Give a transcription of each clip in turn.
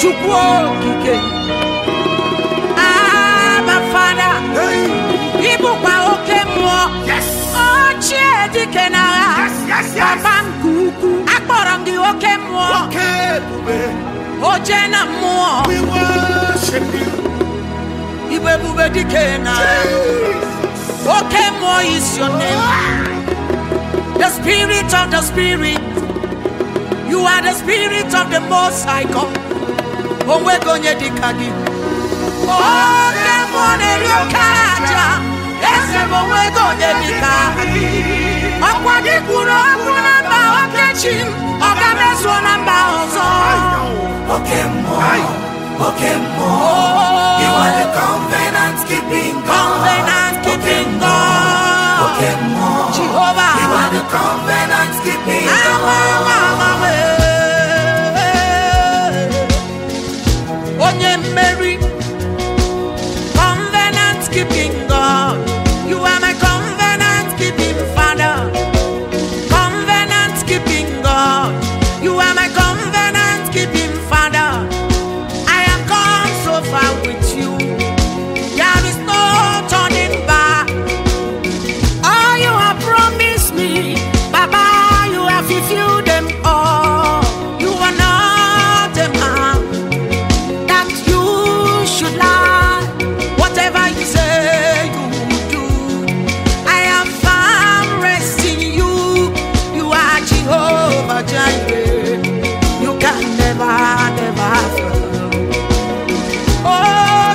chukwu okike aba fada Hey. ịbụkwa oke mmụọ Yes. ochie dike n'agha Yes, yes, yes. papa nke ukwu akpọrọ m gị oke mmụọ Oke ebube. oje na mmụọ We worship you. ibu ebube dike na Jesus. oke mmụọ is your name the spirit of the spirit you are the spirit of the most high god onwego onye dịka gị oke mmụọ na-eri oke aja eze m onwego onye dịka gị ọkwa gị kwuru okwu na mba oke chi m ọ ga-emezuo na mba ọzọ Okay, Aye. more. Okay, more. Oh, You are the covenant keeping God. covenant keeping God Okay, more. Jehovah You are the covenant keeping Awa, God. awa, awa, eh. onye mmeri covenant keeping God you are my covenant keeping father covenant keeping God you are my covenant keeping father I have gone so far with you there is no turning back all you have promised me, Baba, you have fulfilled them all. You are not a man that you should lie. Whatever you say, you will do. I am firm rest in you. You are Jehovah Jireh. You can never, never fail. Oh,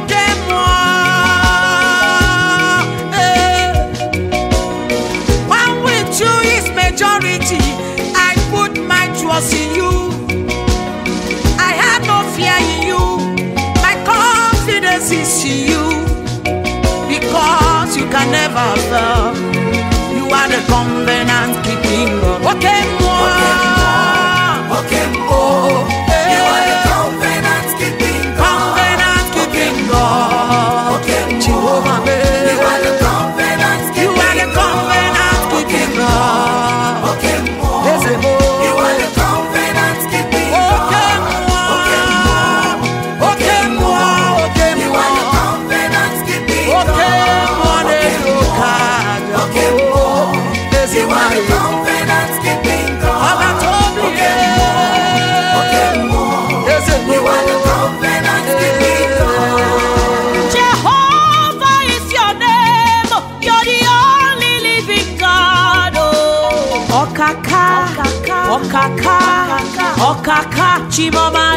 moi, eh. One with you is majority. I put my trust in you. I have no fear in you. My confidence is in you. Because you can never fail. You are the covenant keeping God. Okay, moi. Okay, more. Oh, You are the eh. covenant keeping God. Covenant keeping God. Okay, more. Jehovah, You are the babe. covenant You keeping are the covenant keeping God. Okay, more. Yes, eh, oh. You are the covenant keeping Okay, God. moi. Okay, moi. Okay, You moi. are the covenant keeping Okay, moi, God. ne Okay, lo more. kaja. Okay, Oh, yes, You are the eh, covenant keeping Ọba God. tó bí Okay, yẹ. more. Yes, eh, You are the covenant keeping God. Jehovah is your name. You're the only living God. Oh. Okaka, Okaka, Okaka, Chimoma.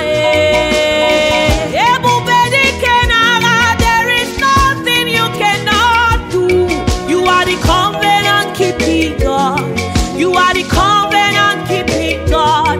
eh. Ebube dike n'agha, There is nothing you cannot do. You are the covenant keeping God. You are the covenant keeping God.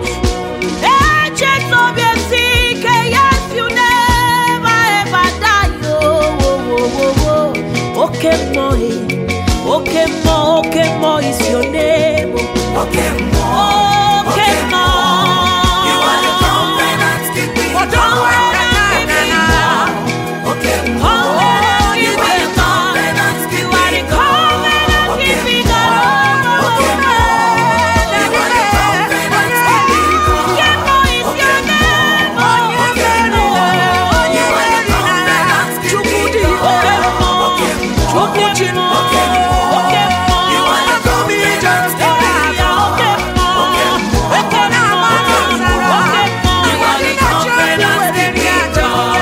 Agent of your sick, yes, you never ever die. Oh, oh, oh, oh, oh. Okay, mo, eh. okay, mo, okay, mo is your name. Okay, more. Okay, mo. You are the covenant keeping Oh, don't worry, God. Okay, more. Oh, You are the covenant You are the keeping God. covenant Okay, keeping more. God. Okay, more. You are the covenant keeping God. Okay, mo is your name. Oh, Okay, more. You are the covenant keeping God. Okay, more. Okay, more. You are the covenant keeping God. Okay, more. You are the covenant keeping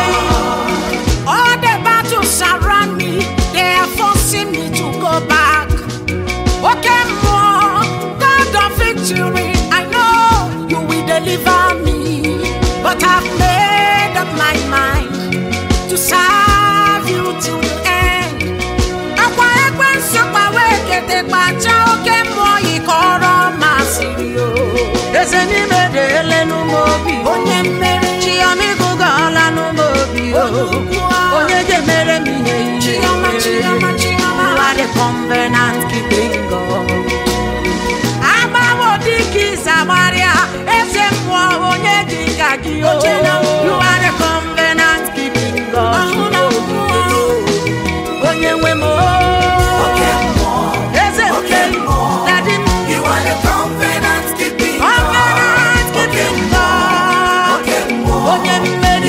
God. All the battles around me, they are forcing me to go back. Okay, more God of victory, I know you will deliver me. But I've made up my mind to serve you till the end. Akwa ekwensu kpawa ekete kpacha oke mmụọ yikọrọ masịrị o. Eze n'ime dị ele n'ụmụ obi. Onye mmeri. Chioma ịgụgọọla n'ụmụ obi o. Onye ga-emere m ihe ihe. Chioma, Chioma, Chioma. You are the covenant keeping God. Agbawo dịka ịza gbarịa, eze mmụọ onye dị ka gị o. You are the covenant keeping God. Onye nwe m o. Okay, more. Eze nke m, daddy m, You are the covenant keeping covenant God. keeping God. Okay, more. Onye mmeri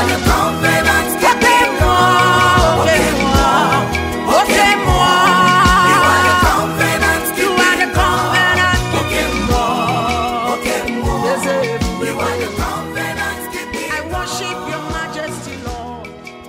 are the covenant Oke keeping mmụọ, oke mmụọ, oke mmụọ. You are the covenant You are the covenant keeping God. Okay, more. Eze ebube. You are the covenant keeping I worship your majesty, Lord.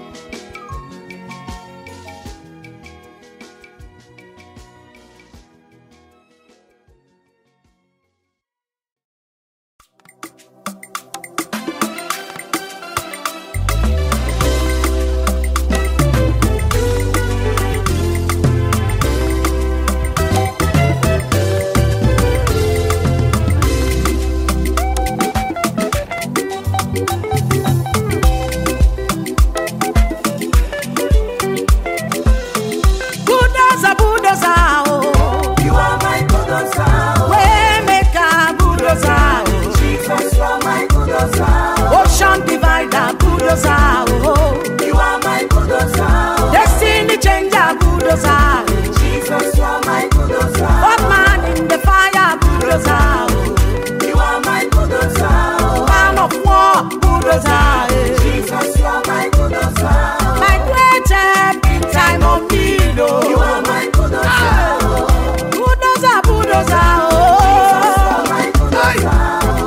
Bulldozer, bulldozer, oh. You are my bulldozer. Waymaker, bulldozer, oh. Jesus, you are my bulldozer. Ocean divider, bulldozer, oh. You are my bulldozer. Destiny changer, bulldozer. Jesus, you are my bulldozer. Hot man in the fire, bulldozer. oh. You are my bulldozer. Man of war, bulldozer. eh. Jesus, you are my bulldozer. My great help in time of need, oh. You are my bulldozer. Bulldozer, bulldozer, You oh. are my bulldozer.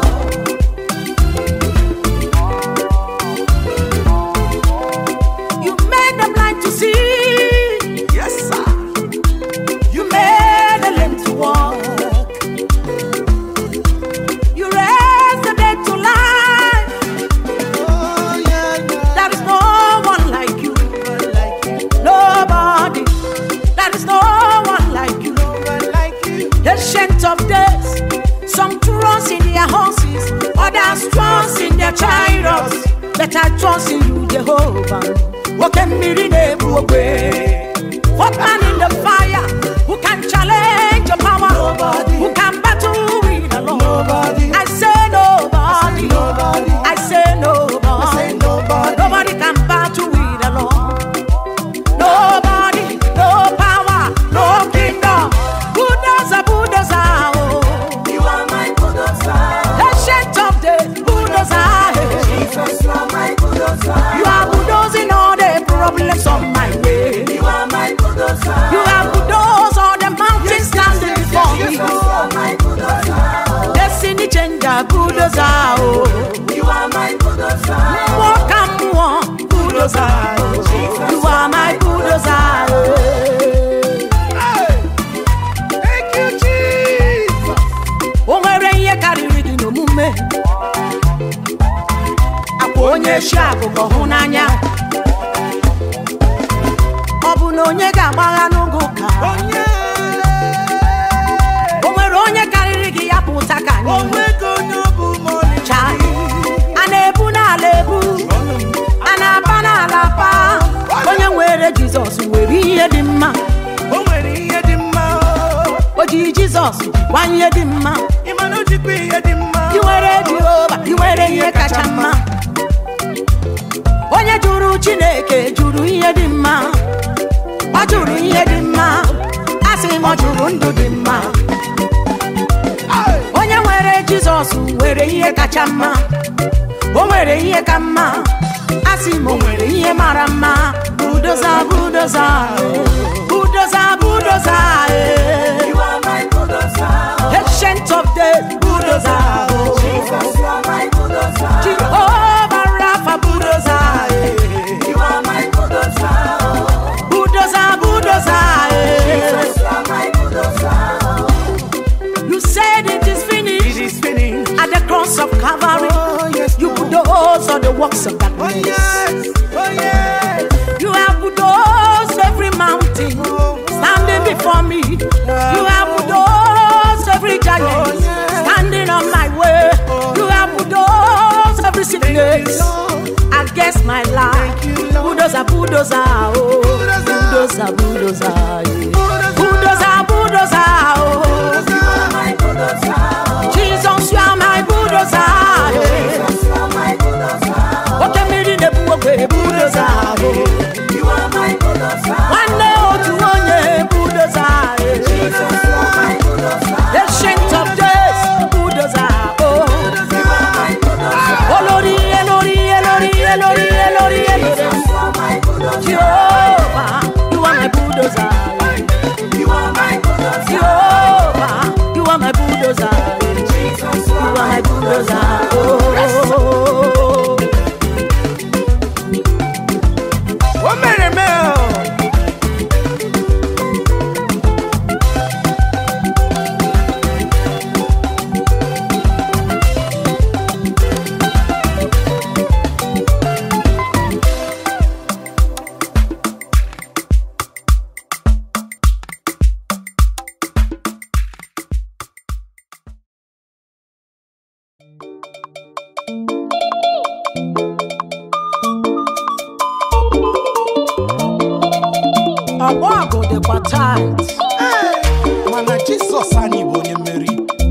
You made the blind to see. Yes, sir. You made the lame to walk. You raised the dead to life. Oh, yeah, yeah. There is no one like you. One like you, Nobody. There is no one like you. no one like you. Ancient of days. Some trust in their horses, others trust in their chariots. But I trust in you, Jehovah. What can be What man in the fire who can challenge your power? Nobody. Who can battle with the Lord? Nobody. I say nobody. Nobody. I say nobody. I say nobody. Nobody can battle with the Lord. Nobody, no power, no kingdom. Bulldozer, bulldozer, oh. You are my bulldozer. Ancient of days, bulldozer. eh. Jesus, you are my bulldozer. You are bulldozing all the problems on my way. You are my bulldozer. You are bulldozed all the mountains standing before me. Jesus, you are my bulldozer. Destiny changer, bulldozer, oh. You are my bulldozer. Walk and walk, bulldozer. oh. You are my bulldozer. eh. Hey. Thank you, Jesus. o nwere ihe karịrị gị n'omume akwa onye chi agụgọ hụ n'anya ọ bụ na onye ga-agbagha n'oge ụka Onye. o nwere onye karịrị gị ya pụta ka anyị hụ. Onwego onye ọ bụ ma ọ dị. Chai, a na-ebu n'ala ebu a na-apa n'ala pa onye nwere jizọs nwere ihe dị mma O nwere ihe dị mma. o ji jizọs gwa ihe dị mma Ị ma na o jikwa ihe dị mma. i nwere jehova i nwere ihe kacha mma onye jụrụ chineke jụrụ ihe dị mma ọ jụrụ ihe dị mma a sị m ọ jụrụ ndụ dị mma Hey. onye nwere jizọs nwere ihe kacha mma o nwere ihe ka mma a sị m o nwere ihe mara mma budoza budoza budoza budoza eh. You are my bulldozer. ancient of days budoza Jesus, you are my bulldozer. Jehovah Rapha budoza eh. You are my bulldozer. budoza budoza eh. Jesus, you are my bulldozer. you said it is It finished is finished. at the cross of Calvary Oh, yes, you Lord. bulldoze all the works of Oh, darkness yes. Oh, yes. You have bulldozed every mountain standing before me. You have bulldozed every giant standing on my way. You have bulldozed every sickness against my life. Bulldozer, bulldozer, oh. Bulldozer, bulldozer, yeah. bulldozer, bulldozer, oh. You are my bulldozer. Jesus, you are my bulldozer. yeah. Jesus, you are my bulldozer. Okay, me in the book, bulldozer. oh. You are my bulldozer. nwanne otu onye budoza Jesus, you are my bulldozer. ancient of days budoza o You are my bulldozer. olórí elórí elórí elórí glory evidence. Jehovah, you are my bulldozer. Jehovah, you are my bulldozer. You are my bulldozer. Oh. O mere eme o. ọgbọ ọgụ dịkwa tait Mana Jisọs anyị bụ onye mmeri.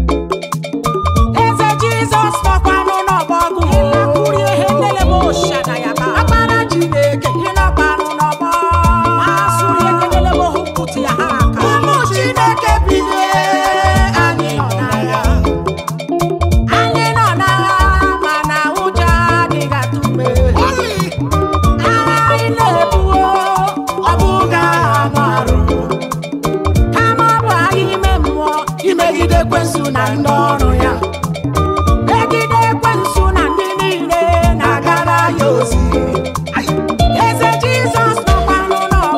eze jizọs nọkwanụ n'ọgbọgụ ịlakwuri ihe nlele m oshada ya ba akpara chineke ịnọkwanụ n'ọgbọ masụrụ ekelele m hụpụtụ ya ha aka ụmụ chineke bilie anyị nọ n'agha anyị nọ n'agha mana ụjọ adịghị atụ mgbe agha anyị na-ebuo ọ bụghị agha anụ arụ kama ọ bụ agha ime mmụọ imegide ekwensu na ndị ọrụ ya megide ekwensu na ndị niile na-agara ya ozi eze jizọs nọkwanụ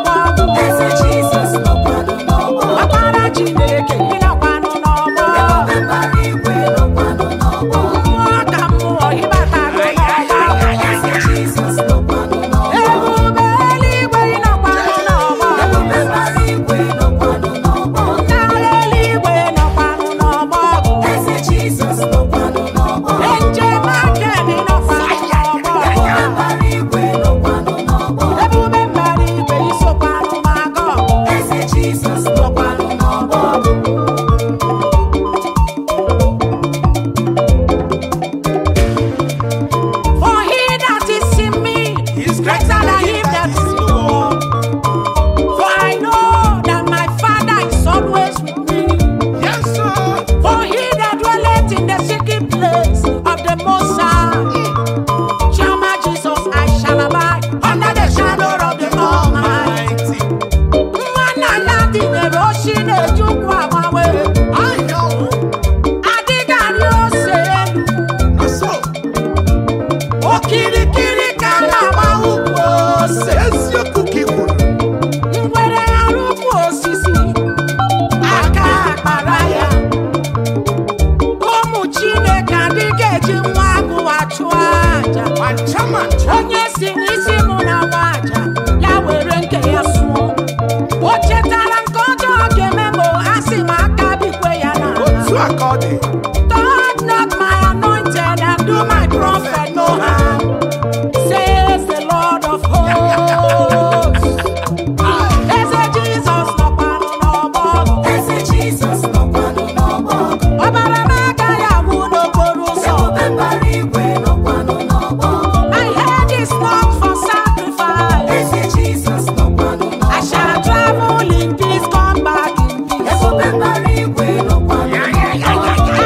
n'ọgbọ ọkpara chineke ịnọkwanụ n'ọgbọ mmụọ ka mmụọ ịbatago n'ọgbọ ebube eluigwe ịnọkwanụ n'ọgbọ ndị agha eluigwe nọkwanụ n'ọgbọ njem aka dị nọkwanụ n'ọgbọ ebube mbara igwe isokwanụ maga nọkwanụ n'ọgbọ For he that is in me is greater than him that is in the world. For I know that my Father is always with me. Yes, sir. For he that dwelleth in the secret place of the Most High shall my Jesus I shall abide under the shadow of the Almighty. Mmanụ ala dị nyere oshi na-ejukwu agbanwe. Adịghị arị ose elu. So, Okirikiri ka na-agba ukwu ose. eziokwu ka ị kwuru. ngwere arụkwu osisi aka akpara ya ụmụ chineke adịghị eji nwa agụwa chụọ aja Ma ncha ma ncha. onye si n'isi mụ na nwa aja ya were nke ya sụọ o chetara nke ọjọọ ga-eme ma a sị m aka bikwe ya n'ala Otu a ka ọ dị. Touch not my anointed and do my prophet no harm, says the Lord of hosts. Eze Jizọs nọkwanụ n'ọgbọ, ọbara m agaghị agwụ n'okporo ụzọ. My head is not for sacrifice. I shall travel in peace, come back in peace.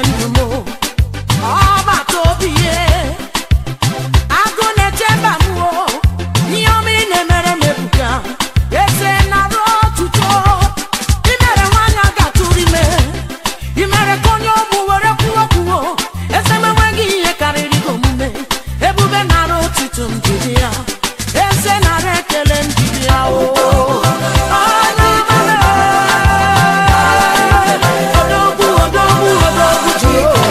ndụ m ọgbata obi ye agụ na-eche mba m o ihe ọma ị na-emere m ebuka eze nara otuto imere nwanyị a ga-atụrụ ime imere ka onye ọgbụ were kwuo kwuo eze m enweghị ihe karịrị gị omume ebube nara otuto m jiri ya eze nara ekele m jiri ya o Odogwu, odogwu, odogwu, Jehova.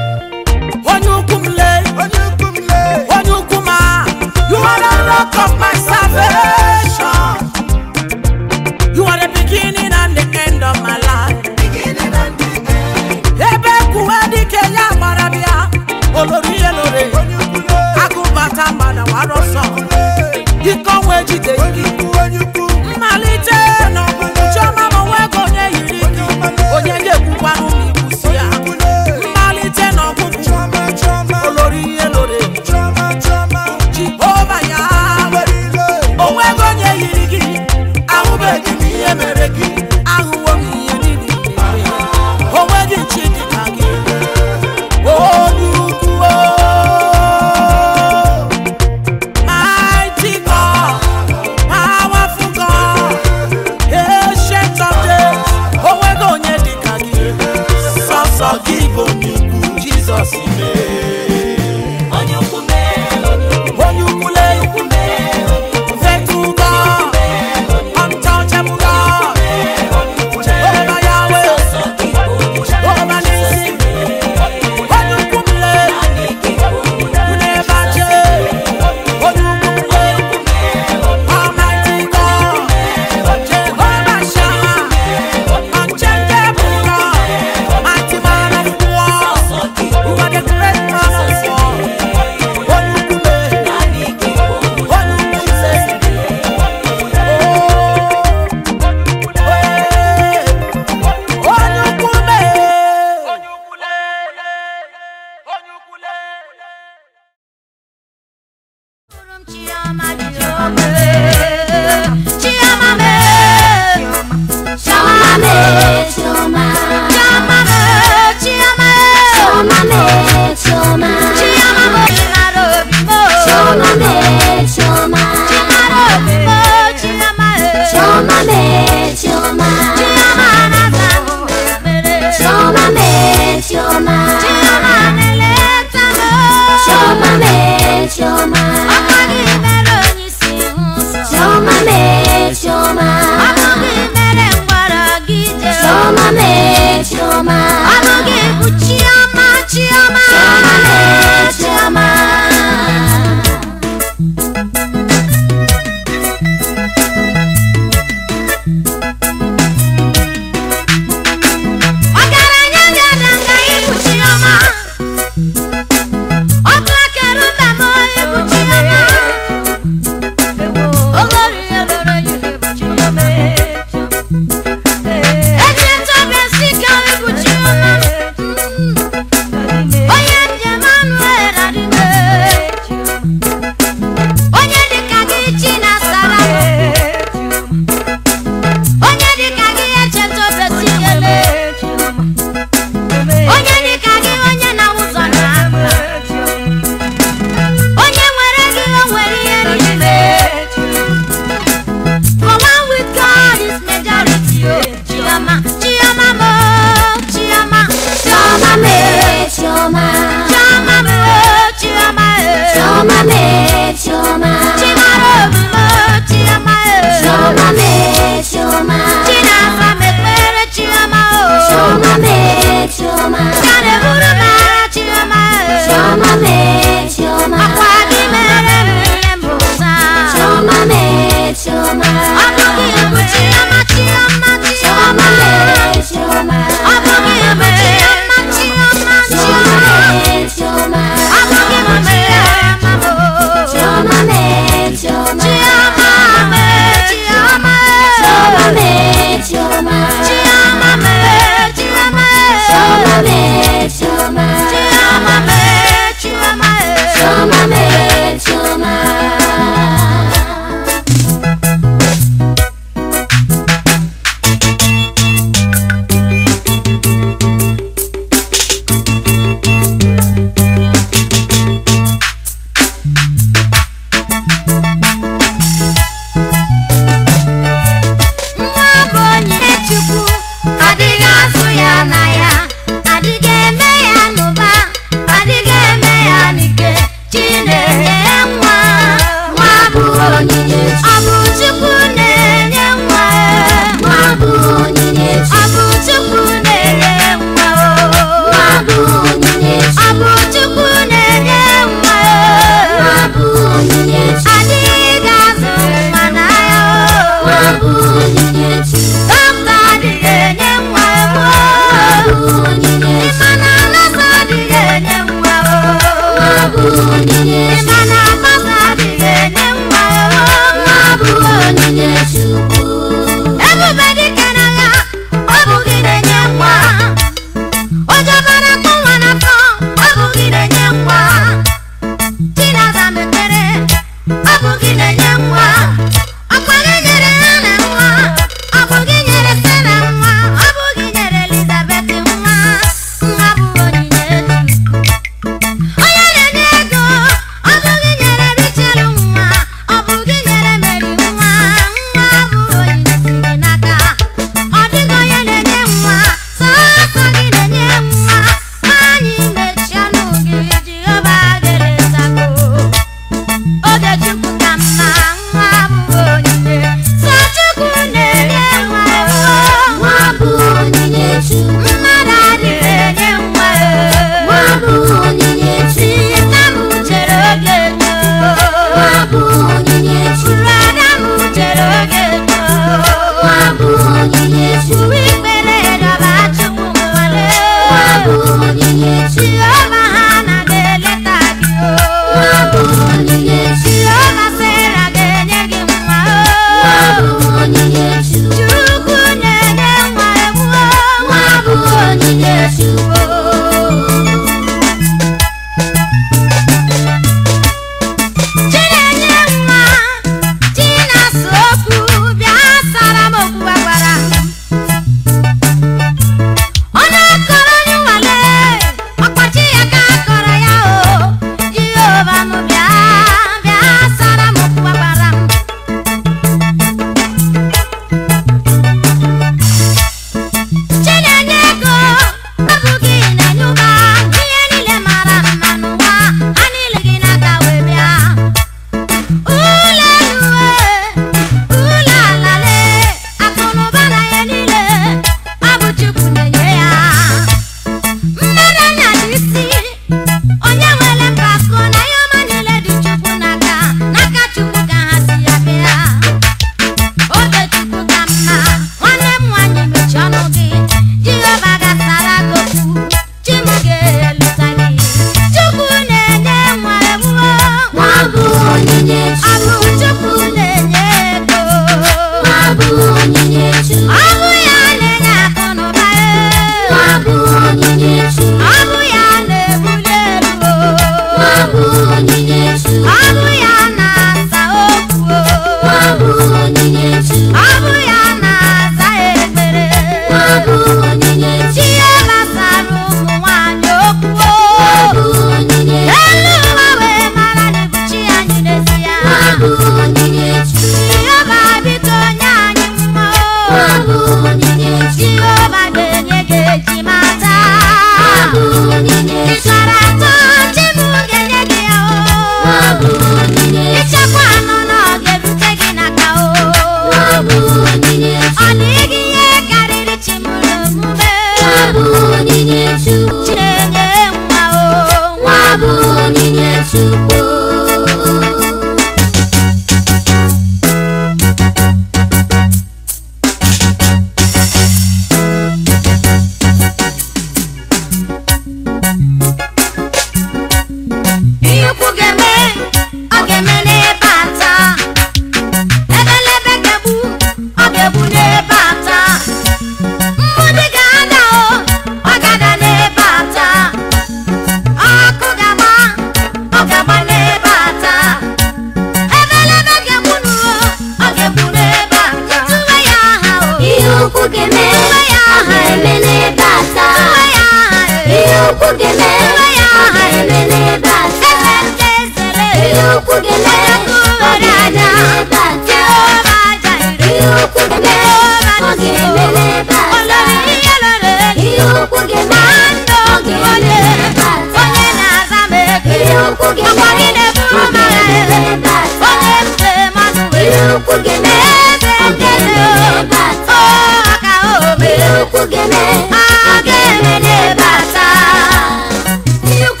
ukwu ga-eme ọ ga-eme n'ebe a taa ihe ukwu ga-eme ọ ga-eme n'ebe a taa ihe ukwu ga-eme ọ ga-eme n'ebe a taa ihe ukwu ga-eme ọ ga-eme n'ebe a taa ihe ukwu ga-eme ọ ga-eme n'ebe a taa ihe ukwu ga-eme ọ ga-eme n'ebe a taa ihe ukwu ga-eme ọ ga-eme n'ebe a taa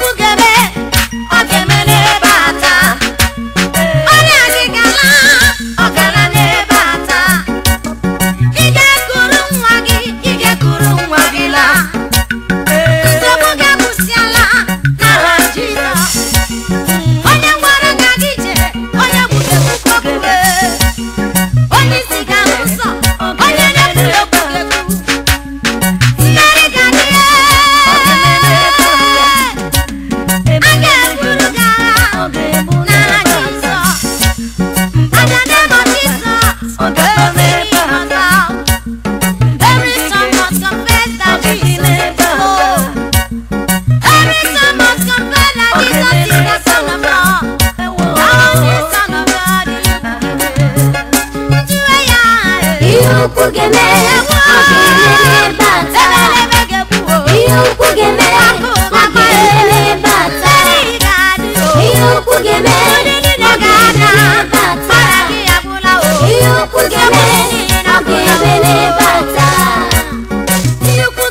Onye gwara ka gị jee, onye gburu ekwukwe okwu. Onye isi ga-ahụ nsọ, onye na-ekwuru okwu ga-ekwu. Mmeri ga-adị ya. A ga-eburu gị agha n'aha Jizọs. And the name of Jesus, every knee must bow. Every tongue must confess that Jesus is Lord. Every tongue must confess that Jesus is the Son of God. Now the Son of God is ihe ukwu ga-eme ọ ga-eme n'ebe a taa ihe ukwu ga-eme ọ ga-eme n'ebe a taa ihe ukwu ga-eme ọ ga-eme n'ebe a taa ihe ukwu ga-eme ọ ga-eme n'ebe a taa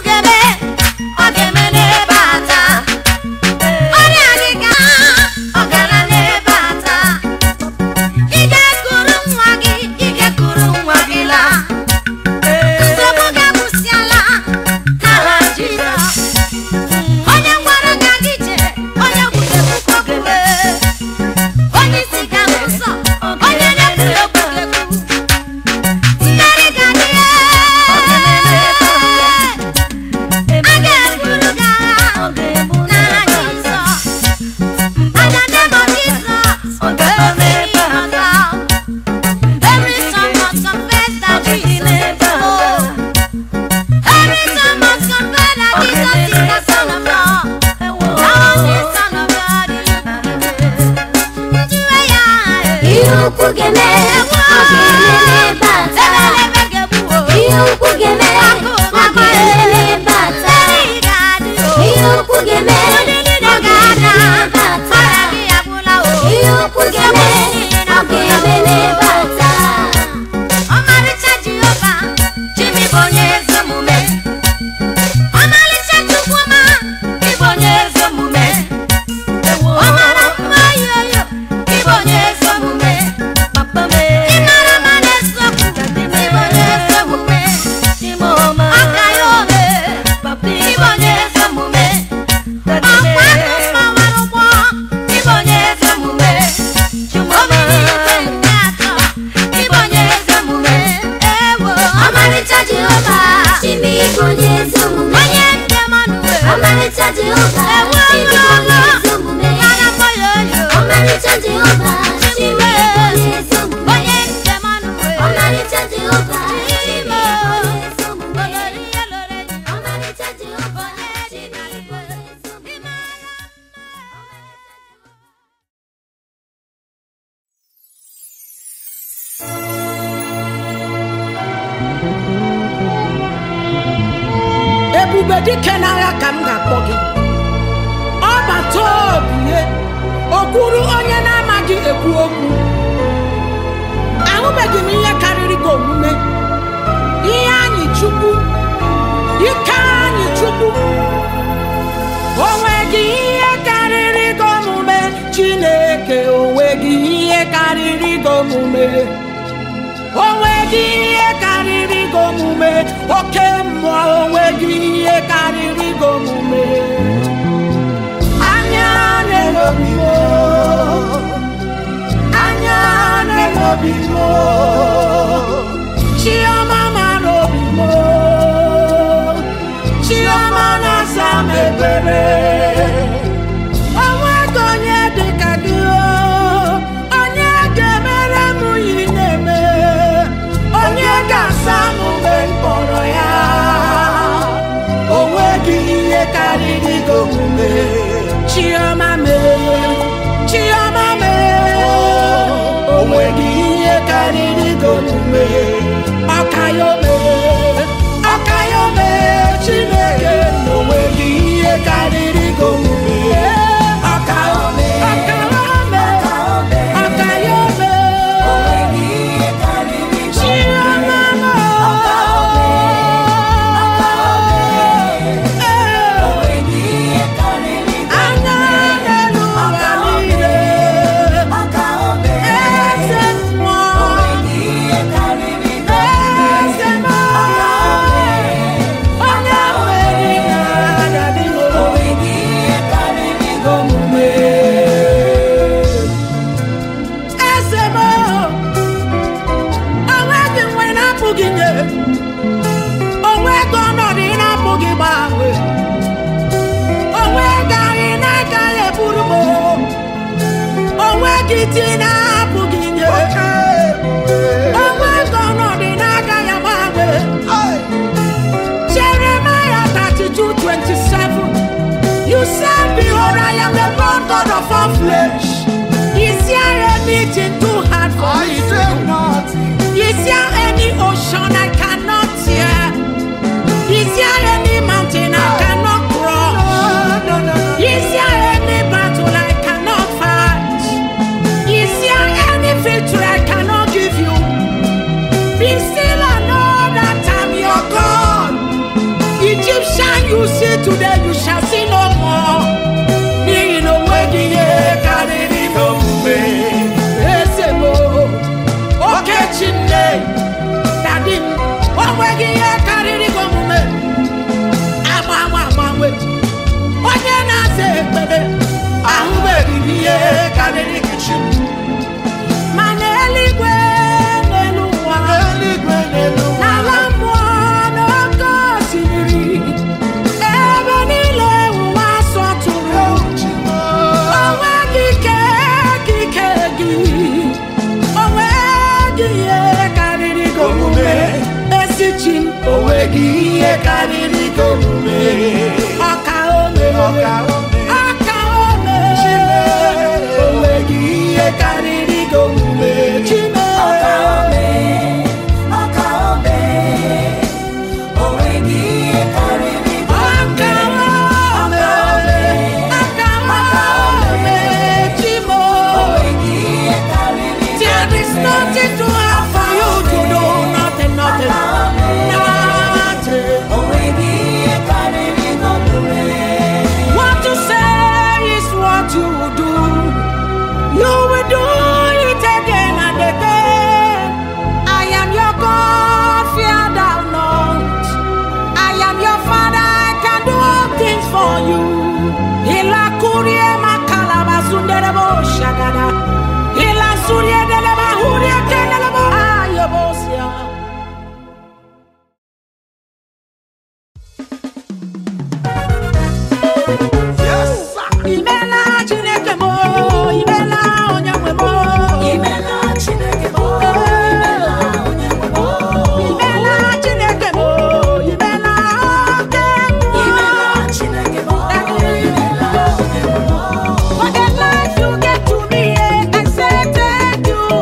Onye gwara ka gị jee, onye gwuru ekwukwe okwu. Onye isi ga-ahụ nsọ, onye na-ekwuru okwu ga-ekwu. Mmeri ga-adị ya. A ga-eburu gị agha n'aha Jizọs. And the name of Jesus, every knee must bow. Every tongue must confess that Jesus is Lord. Every tongue must confess that Jesus is the Son of God. Now the Son of God is ihe ukwu ga-eme ọ ga-eme n'ebe a taa ihe ukwu ga-eme ọ ga-eme n'ebe a taa ihe ukwu ga-eme ọ ga-eme n'ebe a taa ihe ukwu ga-eme ọ ga-eme n'ebe a taa Ọmarịcha Jehova, Jimi bụ onye ezi omume. Ọmarịcha Chukwuma, ị bụ onye ezi omume. Ọ mara mma yoyo, ị bụ onye ezi omume. Ị mara mma n'eziokwu, ị bụ onye ezi omume. Aka ya ome, ị bụ onye ezi omume. Ọkwa akụ mgbawara ụgbọ, ị bụ onye ezi omume. Omiri ike nke atọ, ị bụ onye ezi omume. Ewo, ọmarịcha jehova chimi bụ onye ezi omume onye nke mmanụ wee. ọmarịcha jehova Ewo, chimi bụ onye ezi omume Mara mma yoyo. ọmarịcha jehova chimi bụ onye ezi omume Onye nke mmanụ wee. ọmarịcha jehova chimi bụ onye ezi omume Olori ya lore ya. ọmarịcha jehova chimi bụ onye ezi omume Ị mara ebube dike n'agha ka m ga-akpọ gị ọbata obie okwuru onye na-amaghị ekwu okwu ahụbeghị m ihe karịrị gị omume ihe anyị chukwu ike anyị chukwu onweghị ihe karịrị gị omume chineke onweghị ihe karịrị gị omume onweghị ihe karịrị gị omume oke mmụọ onweghị ihe karịrị gị omume anya na-elobi m anya na-elobi m chiọma mara obi m chiọma na-asa m ebere onweghị onye dị ka gị o onye ga-emere m ihe ị na-eme onye ga-asa m mgbe m kpọrọ ya onweghị ihe ihe karịrị gị omume chioma mee chioma mee o nweghị ihe karịrị gị omume ọkayome ọkayome chineke na o nweghị ihe karịrị gị omume ọkayome ọkayome ọkayome chioma mee anya n'elu ụwa niile eze mmụọ eze mmụọ onye nwere ihe agadi omume eze mmụọ onweghị nwe na-apụghị nye onweghị ọnọdụ ị na-apụghị gbanwe onweghị anyị na-agaghị eburu m onweghị di na-apụghị nye onweghị ọnọdụ na-agaghị agbanwe Jeremiah 32 27 You said behold I am the Lord God of all flesh Is there anything too hard for I me? say nothing. Is there any ocean I cannot hear? Is there any mountain I cannot cross? No, no, no. Is there any battle I cannot fight? Is there any victory I cannot give you? Be still and know that I'm your God. Egyptian you see today, you shall see no more. N'ihi na onweghị ihe karịrị gị omume. Eze m, oke Chineke, dadi m, onweghị ihe karịrị gị omume. Agbanwe agbanwe, onye na-aza ekpere, ahụbeghị m ihe karịrị gị chi m. Ma n'eluigwe n'elu ụwa, Eluigwe n'elu ụwa. n'ala mmụọ n'oké osimiri, ebe niile ụwa sọtụrụ. Onweghị ike ka ike gị, onweghị ihe karịrị gị omume. Ezi chi m, onweghị ihe karịrị gị omume. Ọka ome, Ọka ome. ọka ome. Onweghị ihe karịrị gị omume. Chime. Ọka ome, ọka ome. Chimo. There is nothing too hard for you to do. Nothing, nothing, nothing. What you say is what you will do. You will do it again and again. I am your God, fear thou not. I am your Father, I can do all things for you. Ila kurie makala basunderebo shagada. Ila surie deleba hurie kendelebo ayebosia. Yes, sir. Imela Chineke mo, imela onye nwe mo. Imela Chineke mo, imela oke mmụọ. For the life you gave to me, I say thank you.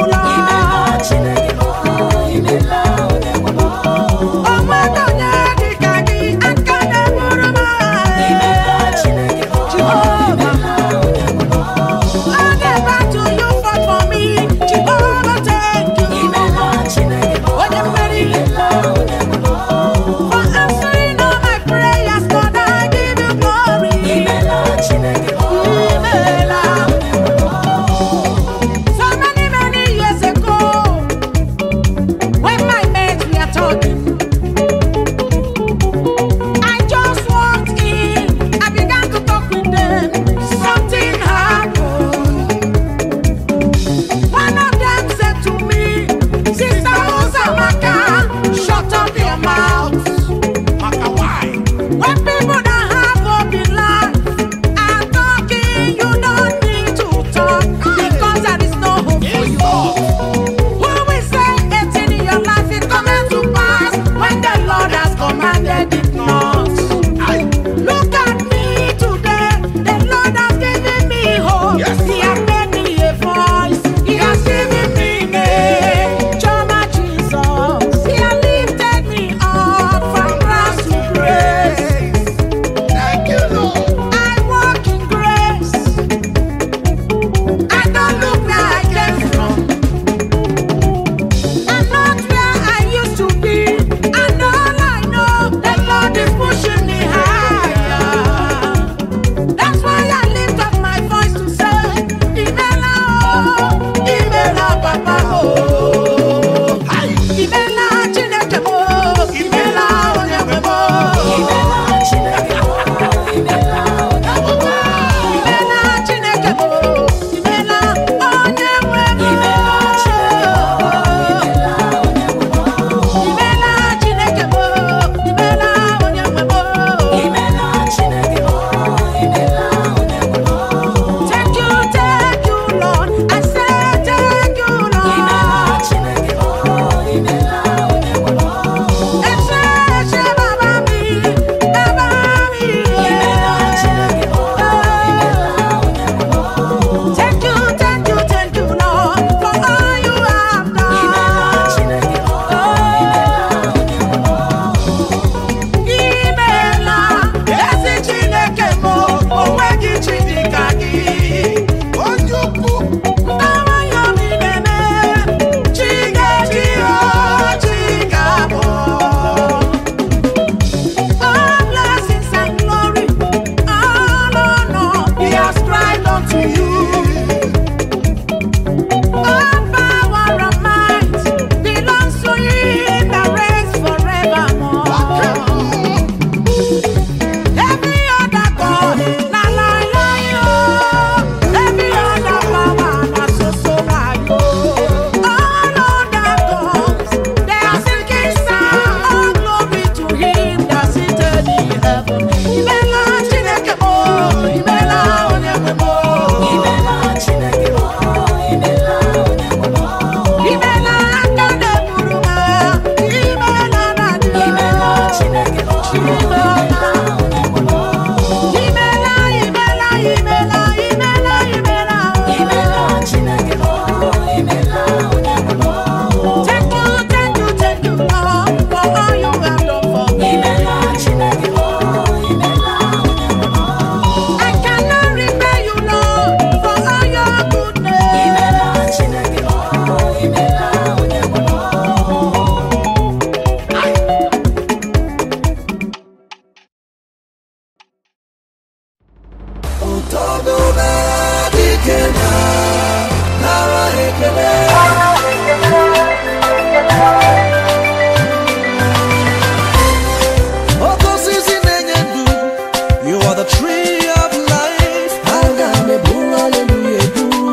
Oke osisi na-enye ndụ, you are the tree of life. Aga m eburu hallelujah eburu.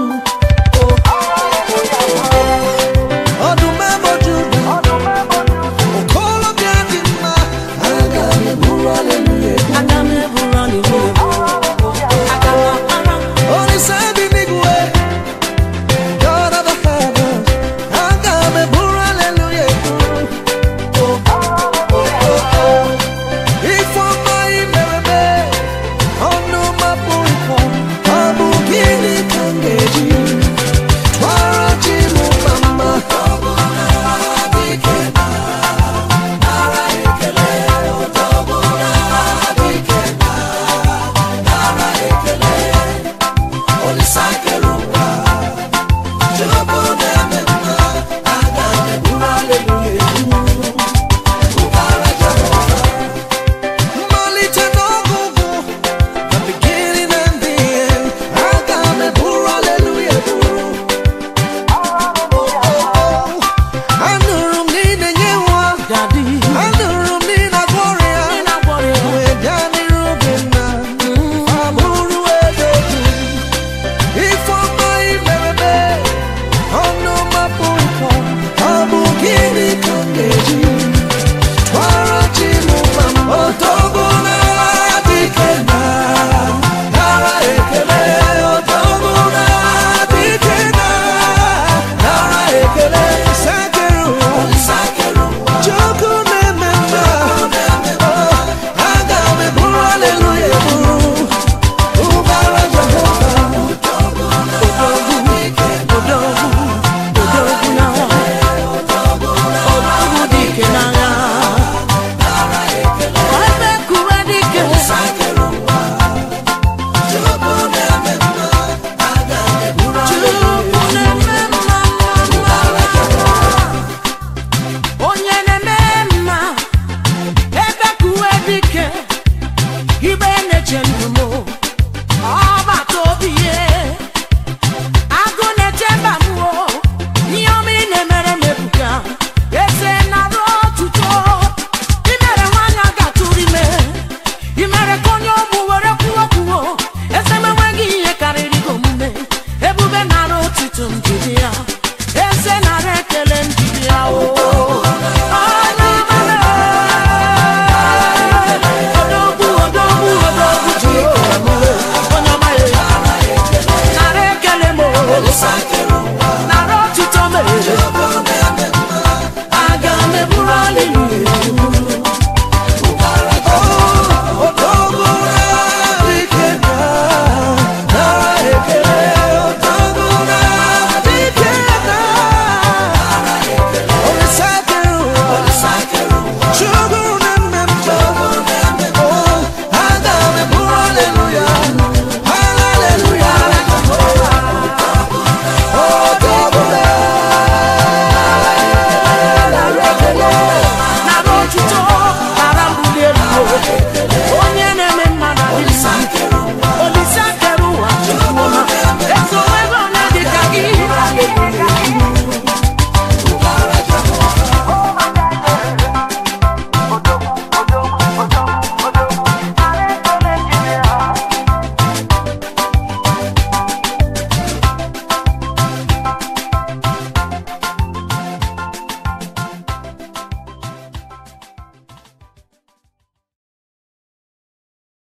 Ọdụm eboju ụda, okolobịa dị mma. Aga m eburu hallelujah eburu. Olise bi n'igwe, God of the heavens. Aga m eburu hallelujah eburu. Ifeọma ị mere mee, ọnụ mapụ nkọ, ọ bụ gịnị ka m ga-eji tụọrọ chi m mma? Mmalite n'ọgụgụ, the beginning and the end. Aga m eburu hallelujah eburu. Anụrụ m na ị na-enye nwa, anụrụ m na ị na-agwọ ọrịa. Wee bịa n'iru gị nna, abụrụ eze gị. Ifeọma ị mere mee, ọnụ mapụ nkọ, ọ bụ gịnị ka m ga-eji tụọrọ chi m mma? Odogwu na-adịghị na nara ekele, odogwu na-adịghị na nara ekele. Sakeru ụwa, Chukwu na-eme mma, aga m eburu hallelujah eburu. Ụbara Jehova, odogwu, odogwu, odogwu na odogwu dike n'agha. onye na-eme mma ebe kuwe dike ibe na-eche ndụ m ọbata obi ye agụ na-eche mba m o ihe ọma ị na-emere m ebuka eze nara otuto imere nwanyị a ga-atụrụ ime imere ka onye ọgbụ were kwuo kwuo eze m enweghị ihe karịrị gị omume ebube nara otuto m jiri